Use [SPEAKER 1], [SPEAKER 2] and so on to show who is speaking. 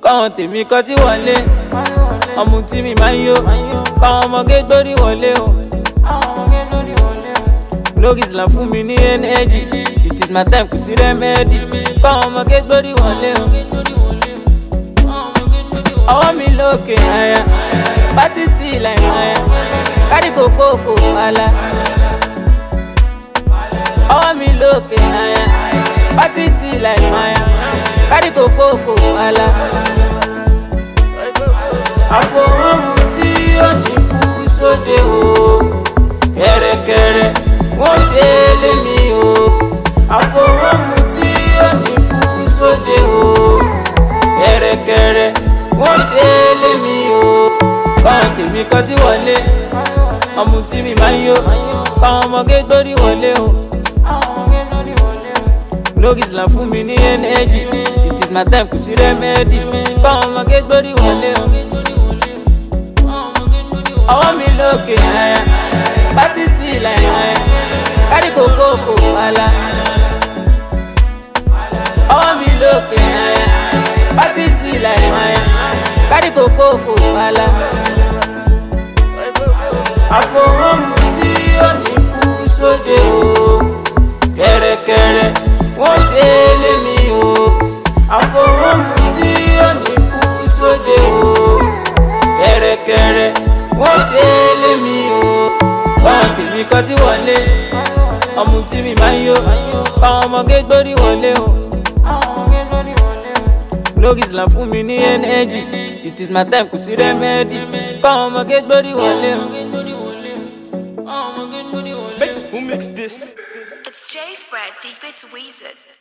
[SPEAKER 1] káwọn tèmi kọ́ tí wọlé ọmọ tí mi máa ń yó káwọn ọmọge gbórí wọlé o. lórí islam fún mi ní ẹnẹ́jì it is my time kò sí rẹ́mẹ́dì káwọn ọmọge gbórí wọlé o. ọwọ́ mi lókè àyà pátí tí ìlà ìmọ̀ àyà kárí kòkó kò wàhálà. ọwọ́ mi lókè àyà pátí tí ìlà ìmọ̀ àyà kárí kòkó kò wàhálà. àfọwọ́mù tí ó ní kú sóde o kẹ̀rẹ̀kẹ̀rẹ̀ wọ́n ṣe lé mi o àfọwọ́mù tí ó ní kú sóde o kẹ̀rẹ̀kẹ̀rẹ̀ wọ́n ṣe lé mi o. káwọn tèmi kọ́ tí wọlé ọmọ tí mi máa ń yó káwọn ọmọge gbórí wọlé o. lórí islam fún mi ní ẹnẹ́jì it is my time kò sí rẹ́mẹ́dì káwọn ọmọge gbórí wọlé o. ọwọ́ mi lókè àyà pátí tí ìlà ìmọ̀ ẹ̀ kárí kòkó kò wàhálà. ọwọ́ mi lókè àyà pátí tí ìlà ìmọ̀ ẹ̀ kárí kòkó kò wàhálà. àfọwọ́mù tí ó ní kú sóde o kẹ̀rẹ̀kẹ̀rẹ̀ wọ́n ṣe lé mi o àfọwọ́mù tí ó ní kú sóde o kẹ̀rẹ̀kẹ̀rẹ̀ wọ́n ṣe lé mi o. báwọn tèmi kọ́ tí wọlé ọmọ tí mi máa ń yó káwọn ọmọge gbórí wọlé o. lórí islam fún mi ní ẹnẹ́jì it is my time kò sí rẹ́mẹ́dì káwọn ọmọge gbórí wọlé o.
[SPEAKER 2] Who mixed this?
[SPEAKER 3] It's J Fred, Deep It's Weezer.